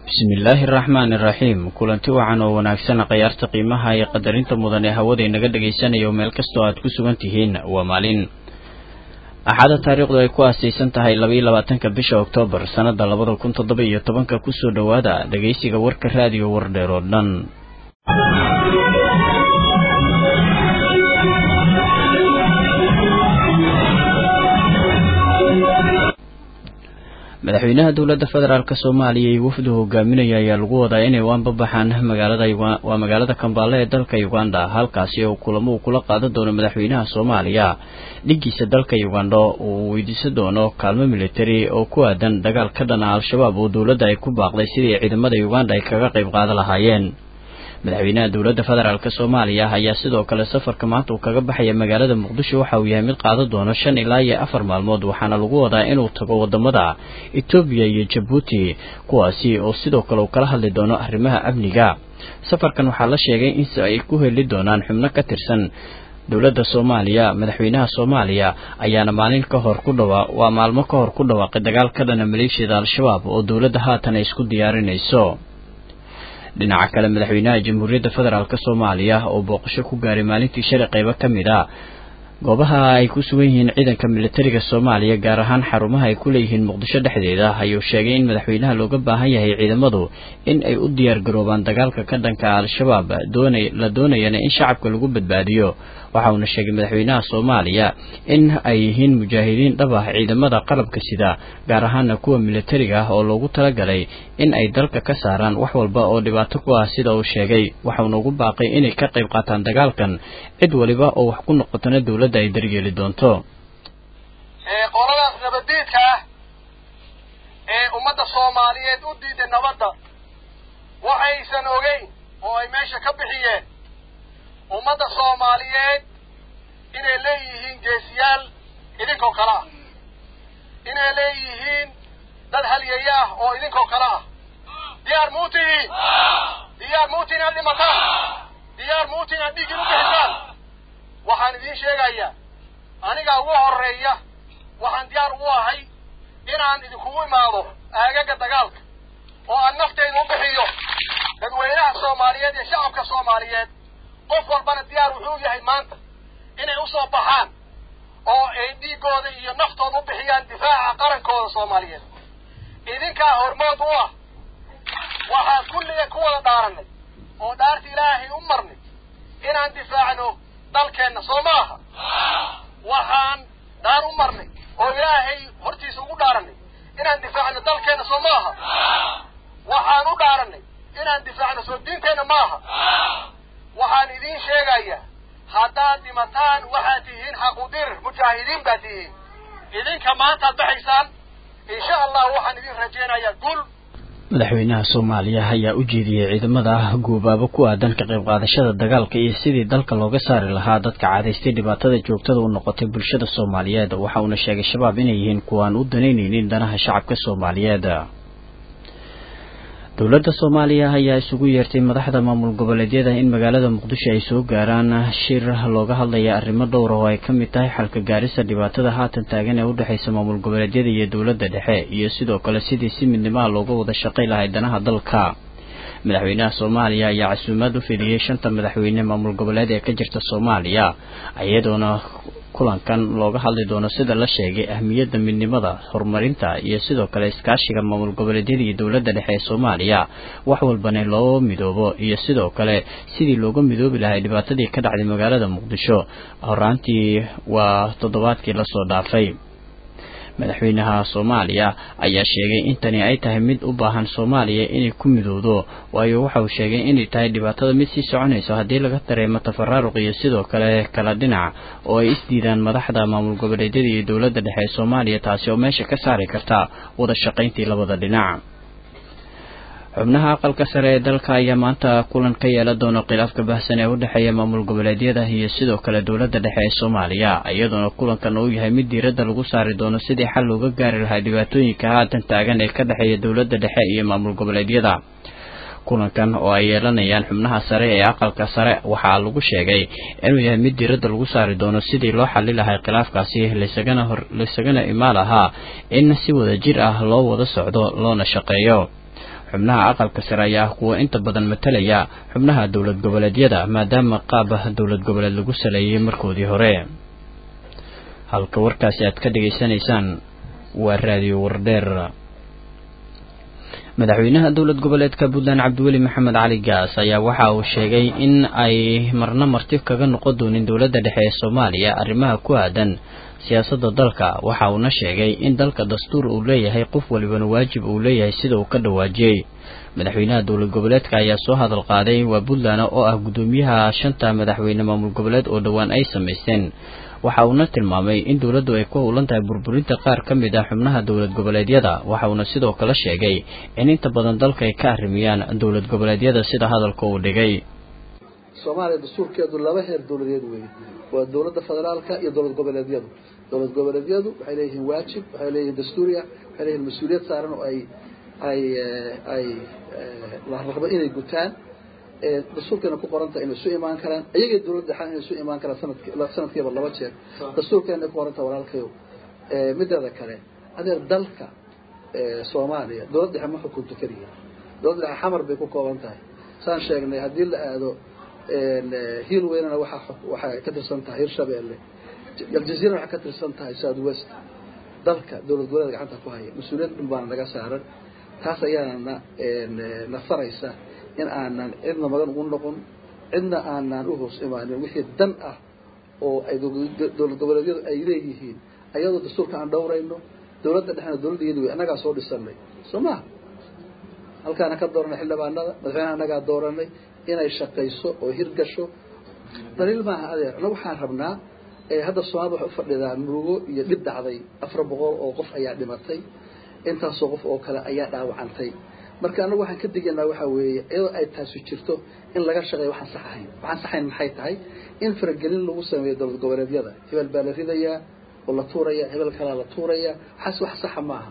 bismillaahi araxmaani iraxiim kulanti wacan oo wanaagsan khayaarta qiimaha iyo qadarinta mudan ee hawada inaga dhagaysanayo meel kastoo aad ku sugan tihiin waa maalin axada taariikhdu ay ku aasaysan tahay labaiyo labaatanka bisha oktoobar sannada labada kun toddoba iyo tobanka kusoo dhowaada dhegaysiga warka raadiyo wardheer oo dhan madaxweynaha dowladda federaalk soomaaliya iyo wafdu hogaaminaya ayaa lagu wadaa inay waanbabaxaan magaalada waa magaalada kambaale ee dalka uganda halkaasi oo kulamo uu kula qaadan doono madaxweynaha soomaaliya dhigiisa dalka uganda uu weydiisan doono kaalmo militari oo ku aadan dagaal ka dhana al-shabaab oo dowladda ay ku baaqday sidii ciidamada uganda ay kaga qayb qaadan lahaayeen madaxweynaha dowladda federaalk soomaaliya ayaa sidoo kale safarka maanta uu kaga baxaya magaalada muqdisho waxa uu yahay mid qaadan doono shan ilaa iyo afar maalmood waxaana lagu wadaa inuu tago wadamada etoobiya iyo jabuuti kuwaasi oo sidoo kale uu kala hadli doono arrimaha amniga safarkan waxaa la sheegay in ay ku heli doonaan xubno ka tirsan dowladda soomaaliya madaxweynaha soomaaliya ayaana maalin ka hor ku dhawa waa maalmo ka hor ku dhawaaqay dagaal ka dhana maleeshiyada al-shabaab oo dowladda haatan ay isku diyaarinayso dhinaca kale madaxweynaha jamhuuriyadda federaalk soomaaliya oo booqasho ku gaaray maalintii shalay qaybo ka mid a goobaha ay ku sugan yihiin ciidanka militariga soomaaliya gaar ahaan xarumaha ay ku leeyihiin muqdisho dhexdeeda ayuu sheegay in madaxweynaha looga baahan yahay ciidamadu in ay u diyaar garoobaan dagaalka ka dhanka al-shabaab la doonayana in shacabka lagu badbaadiyo waxa uuna sheegay madaxweynaha soomaaliya in ay yihiin mujaahidiin dhab ah ciidamada qalabka sida gaar ahaana kuwa militariga ah oo loogu talagalay in ay dalka ka saaraan wax walba oo dhibaato ku ah sida uu sheegay waxauna ugu baaqay inay ka qayb qaataan dagaalkan cid waliba oo wax ku noqotona dowladda ay daryeeli doonto qoladaas nabaddiidka ah ee ummadda soomaaliyeed u diiday nabadda waxaysan ogeyn oo ay meesha ka bixiyeen ummadda soomaaliyeed inay leeyihiin geesiyaal idinkoo kale ah inay leeyihiin dad halyaya ah oo idinkoo kale ah diyaar muu tihiin diyaar muuti inaad dhimataan diyaar muuti inaad dhiiggin u bixisaan waxaan idiin sheegayaa anigaa ugu horreeya waxaan diyaar ugu ahay inaan idinkugu imaado aagaga dagaalka oo aan naftayda u bixiyo dadweynaha soomaaliyeed iyo shacabka soomaaliyeed qof walbana diyaar wuxuu yahay maanta inay u soo baxaan oo ay dhiiggooda iyo naftooda u bixiyaan difaaca qarankooda soomaaliyeed idinkaa hormood u ah waxaan kulliga ku wada dhaarannay oo dhaarta ilaahay u marnay inaan difaacno dalkeenna soo maaha waxaan dhaar u marnay oo ilaahay hortiisa ugu dhaarannay inaan difaacno dalkeenna soo maaha waxaan u dhaarannay inaan difaacno soo diinteenna maaha waxaan idiin sheegayaa haddaad dhimataan waxaad tihiin xaqudir mujaahidiin baad tihiin idinka maantaad baxaysaan insha allah waxaan idin rajaynayaa guul madaxweynaha soomaaliya ayaa u jeediyey ciidamada guubaabo ku aadan ka qayb qaadashada dagaalka iyo sidii dalka looga saari lahaa dadka cadaystay dhibaatada joogtada u noqotay bulshada soomaaliyeed waxa uuna sheegay shabaab inay yihiin kuwaan u danaynaynin danaha shacabka soomaaliyeed dowladda soomaaliya ayaa isugu yeertay madaxda maamul goboleedyada in magaalada muqdisho ay soo gaaraan shir looga hadlaya arrimo dhowr oo ay ka mid tahay xalka gaarisa dhibaatada haatan taagan ee udhexaysa maamul goboleedyada iyo dowladda dhexe iyo sidoo kale sidii si midnimaha looga wada shaqay lahay danaha dalka madaxweynaha soomaaliya ayaa casuumaad u fidiyey shanta madaxweyne maamul goboleed ee ka jirta soomaaliya iyadoona kulankan looga hadli doono sida la sheegay ahmiyadda midnimada horumarinta iyo sidoo kale iskaashiga maamul goboleedyada iyo dowladda dhexe ee soomaaliya wax walbana loo midoobo iyo sidoo kale sidii looga midoobi lahay dhibaatadii ka dhacday magaalada muqdisho horaantii waa toddobaadkii lasoo dhaafay madaxweynaha soomaaliya ayaa sheegay in tani ay tahay mid u baahan soomaaliya inay ku midowdo waayo waxa uu sheegay inay tahay dhibaatada mid sii soconayso haddii laga dareemo tafaraaruq iyo sidoo kale kala dhinac oo ay isdiidaan madaxda maamul goboleedyada iyo dowladda dhexe ee soomaaliya taasi oo meesha ka saari karta wada shaqayntii labada dhinac xubnaha aqalka sare ee dalka ayaa maanta kulan ka yeelan doona khilaafka baahsan ee u dhexeeya maamul goboleedyada iyo sidoo kale dowladda dhexe ee soomaaliya iyadoona kulankan uu yahay mid diiradda lagu saari doono sidii xal looga gaari lahaa dhibaatooyinka haatan taagan ee ka dhexeeya dowladda dhexe iyo maamul goboleedyada kulankan oo ay yeelanayaan xubnaha sare ee aqalka sare waxaa lagu sheegay inuu yahay mid diiradda lagu saari doono sidii loo xali lahay khilaafkaasi laysagana hor laysagana imaan lahaa in si wada jir ah loo wada socdo loona shaqeeyo xubnaha aqalka sare ayaa ah kuwa inta badan matalaya xubnaha dowlad goboleedyada maadaama qaaba dowlad goboleed lagu saleeyay markoodii hore halka warkaasi aad ka dhegaysanaysaan waa raadiyo wardheer madaxweynaha dowlad goboleedka puntland cabdiweli maxamed cali gaas ayaa waxa uu sheegay in ay marna marti kaga noqon doonin dowladda dhexe ee soomaaliya arrimaha ku aadan siyaasadda dalka waxa uuna sheegay in dalka dastuur uu leeyahay qof walibana waajib uu leeyahay sida uu ka dhawaajiyey madaxweynaha dowlad goboleedka ayaa soo hadal qaaday waa puntland oo ah guddoomiyaha shanta madaxweyne maamul goboleed oo dhowaan ay samaysteen waxa uuna tilmaamay in dowladdu ay ku howlan tahay burburinta qaar ka mid ah xubnaha dowlad goboleedyada waxa uuna sidoo kale sheegay in inta badan dalka ay ka arrimiyaan dowlad goboleedyada sida hadalka uu dhigay soomaaliya dastuurkeedu laba heer dowladeed weeye waa dowladda federaalka iyo dowlad goboleedyadu dowlad goboleedyadu waxay leeyihiin waajib waxay leeyihiin dastuuriya waxay leeyihiin mas-uuliyad saaran oo ay ay ay la rabo inay gutaan dastuurkeena ku qoranta inay isu imaan karaan iyagii dowladda dhexaan inay isu imaan karaan sanadki sanadkiiba laba jeer dastuurkeena ku qoranta walaalkayo mideeda kale adeer dalka soomaaliya dowlad dhexe ma xukunto keliya dowlad dhexe xamar bay ku kooban tahay saan sheegnay haddii la aado hiil weynana waxa waxay ka tirsan tahay hirshabeelle aljaziira waxay ka tirsan tahay south west dalka dowlad goboleed gacanta ku haya mas-uuliyad dhun baana naga saaran taas ayaana na na faraysa in aanan cidna magan ugu noqon cidna aanan u hoos imaanin wixii dan ah oo ay dowlad goboleedyadu ay leeyihiin ayadoo dastuurka aan dhowrayno dowladda dhexna dowladda iyadu wey annagaa soo dhisanay soo maha halkaana ka dooranay xildhibaanada madaxweynaha annagaa dooranay inay shaqayso oo hirgasho daliil maaha adeer annaga waxaan rabnaa hadda soomaalida waxay ufadhidaa murugo iyo dhib dhacday afar boqol oo qof ayaa dhimatay intaasoo qof oo kale ayaa dhaawacantay marka anagu waxaan ka digaynaa waxaa weeye iyadoo ay taasi jirto in laga shaqeeyo waxaan sax ahayn waxaan saxayn maxay tahay in faragelin lagu sameeyo dowlad goboleedyada hebel baa la ridayaa oo la tuuraya hebel kalaa la tuuraya waxaas wax saxa maaha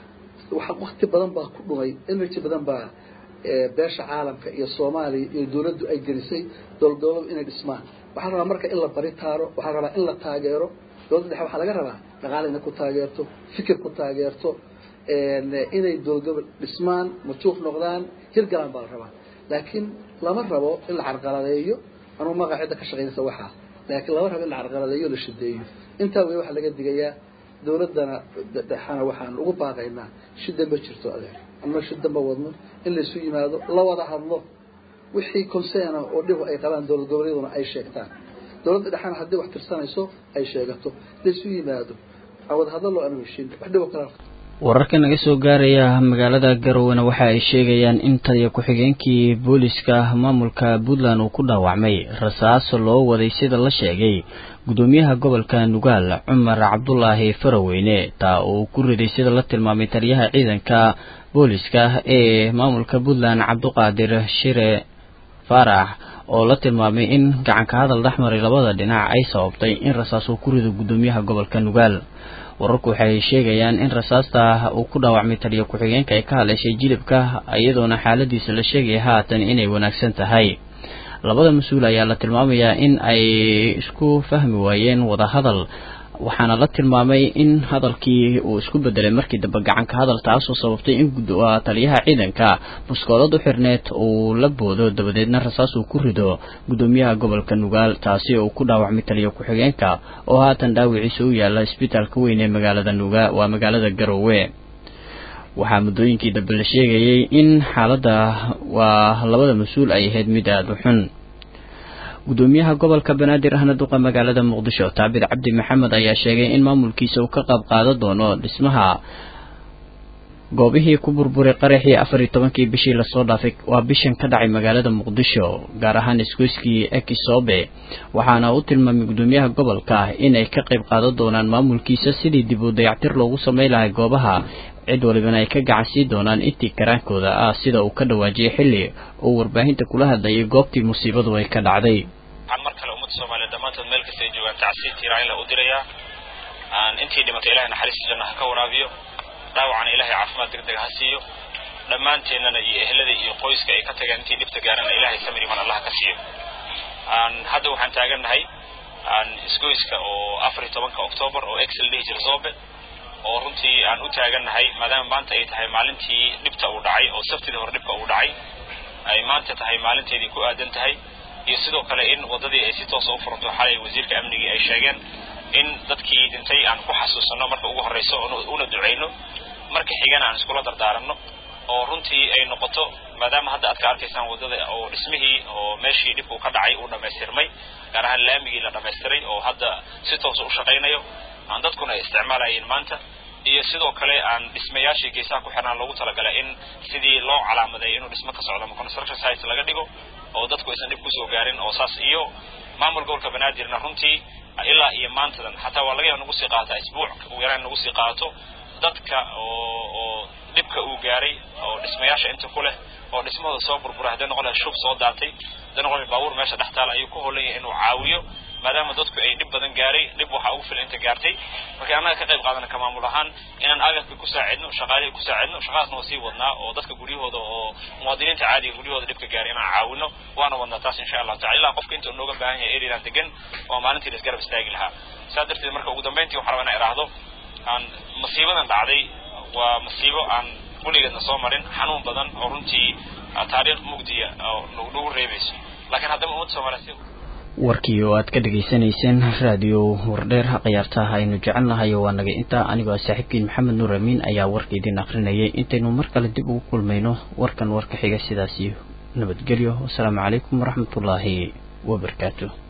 wakti badan baa ku dhumay energy badan baa beesha caalamka iyo soomaaliya iyo dowladdu ay gelisay dowlad goboleedu inay dhismaan waxaa rabaa marka in la bari taaro waxaa rabaa in la taageero dowladda dhexe waxaa laga rabaa dhaqaale inay ku taageerto fikir ku taageerto inay dowlad gobol dhismaan majuuq noqdaan hirgalaan baa la rabaa laakiin lama rabo in la carqaladeeyo anugu maqa cidda ka shaqaynaysa waxaa laakiin lama rabo in la carqaladeeyo la shideeyo intaa wey waxaa laga digayaa dowladdana dhexana waxaan ugu baaqaynaa shida ma jirto adeer ama shida ma wadno in laysu yimaado la wada hadlo wixii consena oo dhib ay qabaan dowlad goboleeduna ay sheegtaan dowladda dhexana haddii wax tirsanayso ay sheegato laysu yimaado wada hadlo loo aanu heshin wax dhibo kala wararka naga soo gaaraya magaalada garowena waxa ay sheegayaan in taliya ku-xigeenkii booliska maamulka puntland uu ku dhaawacmay rasaas loo waday sida la sheegay gudoomiyaha gobolka nugaal cumar cabdulaahi faraweyne taa uu ku riday sida la tilmaamay taliyaha ciidanka booliska ee maamulka puntland cabduqaadir shire faarax oo la tilmaamay in gacanka hadal dhexmaray labada dhinac ay sababtay in rasaas uu ku rido gudoomiyaha gobolka nugaal wararku waxay sheegayaan in rasaasta uu ku dhaawacmay taliya ku-xigeenka ay ka hadleyshay jilibka iyadoona xaaladiisa la sheegaya haatan inay wanaagsan tahay labada mas-uul ayaa la tilmaamayaa in ay isku fahmi waayeen wadahadal waxaana la tilmaamay in hadalkii uu isku bedelay markii dambe gacanka hadal taasoo sababtay in taliyaha ciidanka buskoolad u xirneed uu la boodo dabadeedna rasaas uu ku rido gudoomiyaha gobolka nugaal taasi oo ku dhaawacmay taliya ku-xigeenka oo haatan dhaawiciisa u yaala isbitaalka weyn ee magaalada nuga waa magaalada garowe waxaa muddooyinkii dambe la sheegayay in xaaladda waa labada mas-uul ay ahayd mid aada u xun gudoomiyaha gobolka banaadir ahna duqa magaalada muqdisho taabir cabdi maxamed ayaa sheegay in maamulkiisa uu ka qayb qaadan doono dhismaha goobihii ku burburay qaraxii afar iyo tobankii bishii lasoo dhaafay waa bishan ka dhacay magaalada muqdisho gaar ahaan isgoyskii ekisobe waxaana u tilmaamay gudoomiyaha gobolka inay ka qayb qaadan doonaan maamulkiisa sidii dib u dayactir loogu samay lahay goobaha cid walibana ay ka gacansii doonaan intii karaankooda ah sida uu ka dhawaajiyay xilli uu warbaahinta kula hadlayay goobtii musiibadu ay ka dhacday waxaan mar kale ummadda soomaaliyeed dhammaantood meel kasta ay joogaan tacsiir tiiraanla u dirayaa intii dhimatay ilahay naxariista janna ha ka waraabiyo dhaawacana ilahay caafimaad degdeg ha siiyo dhammaanteennana iyo ehlada iyo qoyska ay ka tageen intii dhibta gaarana ilahay samir iman allah ka siiyo hadda waxaan taagannahay isgoyska oo afar iyo tobanka octoobar oo excel dhihi jira zobe oo runtii aan u taagannahay maadaama maanta ay tahay maalintii dhibta uu dhacay oo sabtidii hore dhibka uu dhacay ay maanta tahay maalinteedii ku aadan tahay iyo sidoo kale in waddadii ay si toosa u furanto xalay wasiirka amnigii ay sheegeen in dadkii dhintay aan ku xasuusanno marka ugu horrayso una ducayno marka xigana aan iskula dardaaranno oo runtii ay noqoto maadaama hadda aad ka arkaysaan waddada oo dhismihii oo meeshii dhibku ka dhacay uu dhammaystirmay gaar ahaan laamigii la dhammaystiray oo hadda si toosa u shaqaynayo aan dadkuna ay isticmaalayeen maanta iyo sidoo kale aan dhismayaashii geesaha ku xirnaan loogu talagalay in sidii loo calaamadeeyo inuu dhismo ka socdo ama construction site laga dhigo oo dadku aysan dhib kusoo gaarin oo saas iyo maamul gobolka banaadirna runtii ilaa iyo maantadan xataa waa laga yaaba nagu sii qaataa isbuuc ugu yaraan nagu sii qaato dadka oo oo dhibka uu gaaray oo dhismayaasha inta ku leh oo dhismahooda soo burbura hadday noqon lahay shub soo daatay hadday noqon lahay baabuur meesha dhex taala ayuu ku hoolan yahay inuu caawiyo maadaama dadku ay dhib badan gaaray dhib waxaa ugu filan inta gaartay marka annaga ka qayb qaadana ka maamul ahaan inaan agabka ku saacidno shaqaalihii ku saacidno shaqadaasna waa sii wadnaa oo dadka guryahooda oo muwaadiniinta caadiga guryahooda dhibka gaaray inaan caawino waana wadnaa taas insha allahu tacala ilaa qofka inta nooga baahan yahay eridan degan waa maalintii la isgarab istaagi lahaa saa darteed marka ugu dambeyntii waxaa rabaa inaan idhaahdo aan masiibadan dhacday waa masiibo aan weligeedna soo marin xanuun badan oo runtii taariikh mugdiya oo nagu reebayso laakiin haddaba ummadda soomaaliya warkii oo aad ka dhegaysanayseen raadiyo wardheer khiyaartaha aynu jecel nahay waa naga intaa anigoo saaxiibkiin maxamed nuur amiin ayaa warka idin akrinayay intaynu mar kale dib ugu kulmayno warkan warka xiga sidaas iyo nabadgelyo wasalaamu calaykum waraxmatullaahi wabarakaatu